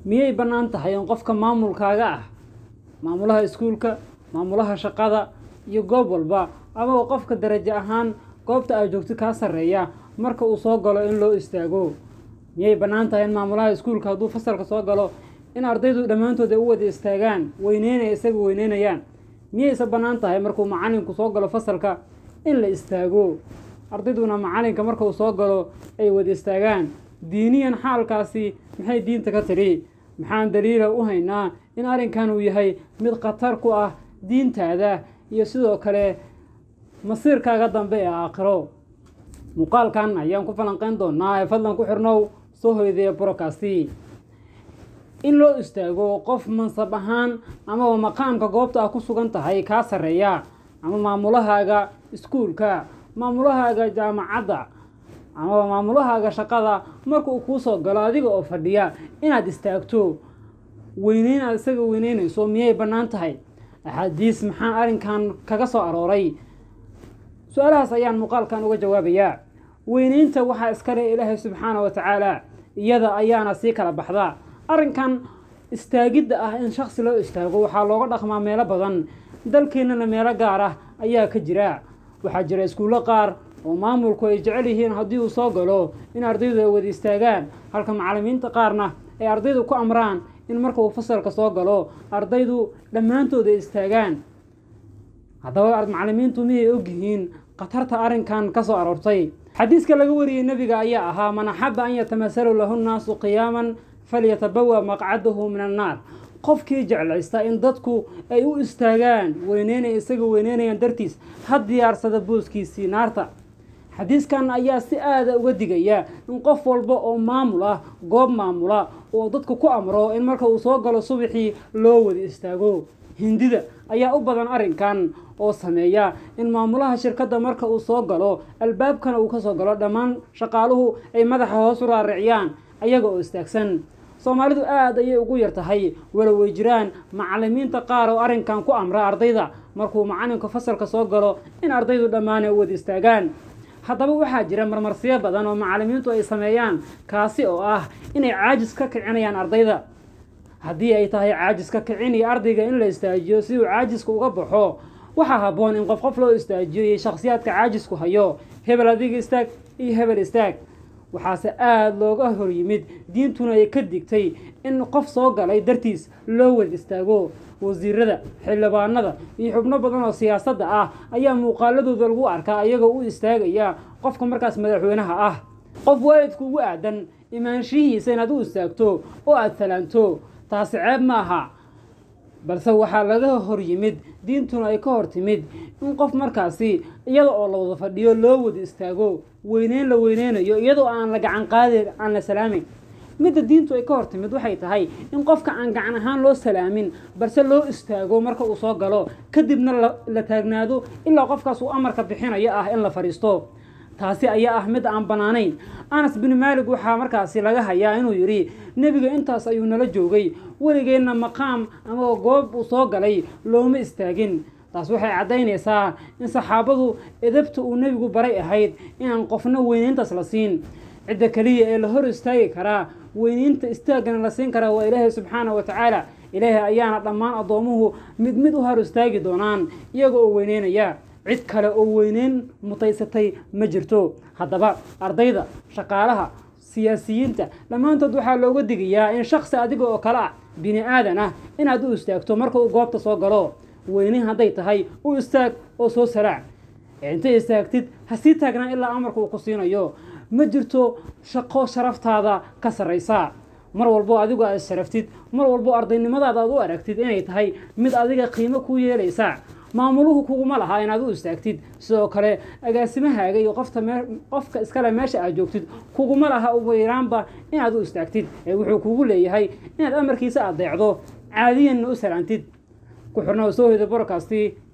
miyay bannaan tahay in qofka maamulkaaga ah maamulaha iskuulka maamulaha shaqada iyo goob walba amaba qofka darajo ahaan goobta aad joogto kaa sarreeya marka uu soo galo in loo istaago miyay bannaan tahay in maamulaha iskuulka hadduu fasalka soo galo in ardaydu dhammaantood ay u wada istaagaan weyneynaya isaga weyneynayaan miyayse bannaan tahay markuu macallinku soo galo fasalka in la istaago ardayduna macallinka markuu soo galo ay wada istaagaan diiniyan xaalkaasi maxay diinta ka tidhi maxaan daliila u haynaa in arrinkan uu yahay mid khatar ku ah diintaada iyo sidoo kale masiirkaaga dambe ee aakhiro muuqaalkan ayaan ku falanqeyn doonaa ee fadlan ku xirnow soo hoydaya brokasti in loo istaago qof mansab ahaan amaba maqaamka goobta ah ku sugan tahay kaa sarreeya ama maamulahaaga iskuulka maamulahaaga jaamacadda amaba maamulahaaga shaqada marka uu kuu soo galo adiga oo fadhiya inaad istaagto weyneyn aad isaga weyneynayso miyay bannaan tahay axaadiis maxaa arrinkan kaga soo arooray su-aalahaas ayaan muuqaalkan uga jawaabayaa weyneynta waxaa iskale ilaahay subxaana wa tacaala iyada ayaana sii kala baxda arrinkan istaagidda ah in shaksi loo istaago waxaa looga dhaqmaa meelo badan dalkeennana meelo gaar ah ayaa ka jira waxaa jira iskuullo qaar oo maamulku ay jecel yihiin haddii uu soo galo in ardaydu ay wada istaagaan halka macallimiinta qaarna ay ardaydu ku amraan in marka uu fasalka soo galo ardaydu dhammaantood ay istaagaan haddaba macallimiintu miyay ogyihiin khatarta arrinkan ka soo aroortay xadiiska laga wariyey nebiga ayaa ahaa man axaba an yatamasalu lahu nnaasu qiyaaman falyatabawa maqcadahu min annaar qofkii jeclaysta in dadku ay u istaagaan weyneynaya isaga weyneynayaan dartiis ha diyaarsada booskiisii naarta xadiiskan ayaa si aada uga digaya in qof walba oo maamul ah goob maamula oo dadku ku amro in marka uu soo galo subaxii loo wada istaago hindida ayaa u badan arrinkan oo sameeya in maamulaha shirkadda marka uu soo galo albaabkana uu ka soo galo dhammaan shaqaaluhu ay madaxa hoos u raariciyaan ayaga oo istaagsan soomaalidu aada ayay ugu yar tahay walow way jiraan macallimiinta qaar oo arrinkan ku amra ardayda markuu macallinka fasalka soo galo in ardaydu dhammaan ay u wada istaagaan haddaba waxaa jira marmarsiyo badan oo macallimiintu ay sameeyaan kaasi oo ah inay caajis ka kicinayaan ardayda haddii ay tahay caajis ka kiciniyo ardayga in la istaajiyo si uu caajiska uga baxo waxaa habboon in qof qof loo istaajiyo iyo shakhsiyaadka caajisku hayo hebel adiga istaag iyo hebel istaag waxaase aada looga hor yimid diintuna ay ka digtay in qof soo galay dartiis loo wada istaago wasiirada xildhibaanada iyo xubno badan oo siyaasadda ah ayaa muuqaaladooda lagu arkaa iyagoo u istaagaya qofka markaas madaxweynaha ah qof waalidku ugu aadan imaanshihiisa inaad u istaagto oo aada salaanto taasi ceeb ma aha balse waxaa laga hor yimid diintuna ay ka hor timid in qof markaasi iyada oo la wada fadhiyo loo wada istaago weyneyn la weyneynayo iyadoo aan la gacan qaadin aan la salaamin midda diintu ay ka hor timid waxay tahay in qofka aan gacan ahaan loo salaamin balse loo istaago marka uu soo galo kadibna la taagnaado ilaa qofkaas uu amarka bixinayo ah in la fadhiisto taasi ayaa ah mid aan bannaanayn anas bin maalig waxaa markaasi laga hayaa inuu yidhi nebiga intaas ayuu nala joogay weligeenna maqaam ama goob uu soo galay looma istaagin taas waxay caddaynaysaa in saxaabadu edabta uu nebigu baray ahayd inaan qofna weyneyntaas la siin cidda keliya ee la hor istaagi karaa weyneynta istaaggana la siin karaa waa ilaahay subxaana wa tacaala ilaahay ayaana dhammaan addoomuhu mid mid u hor istaagi doonaan iyaga oo weyneynaya cid kale oo weyneyn mutaysatay ma jirto haddaba ardayda shaqaalaha siyaasiyiinta dhammaantood waxaa looga digayaa in shaksi adiga oo kale ah bini aadan ah inaad u istaagto marka uu goobta soo galo weyneyn hadday tahay u istaag oo soo saraac intay istaagtid ha sii taagnaan ilaa amarka uu ku siinayo ma jirto shaqo sharaftaada ka sarraysa mar walbo adigu aad sharaftid mar walbo ardaynimadaada aad u aragtid inay tahay mid adiga qiimo ku yeelaysa maamuluhu kuguma lahaa inaad u istaagtid sidoo kale agaasimahaaga iyo qofta qofka iskale meesha aad joogtid kuguma laha ugu yaraanba inaad u istaagtid ee wuxuu kugu leeyahay inaad amarkiisa adeecdo caadiyanna u salaantid ku xirna soo hoyda borokasti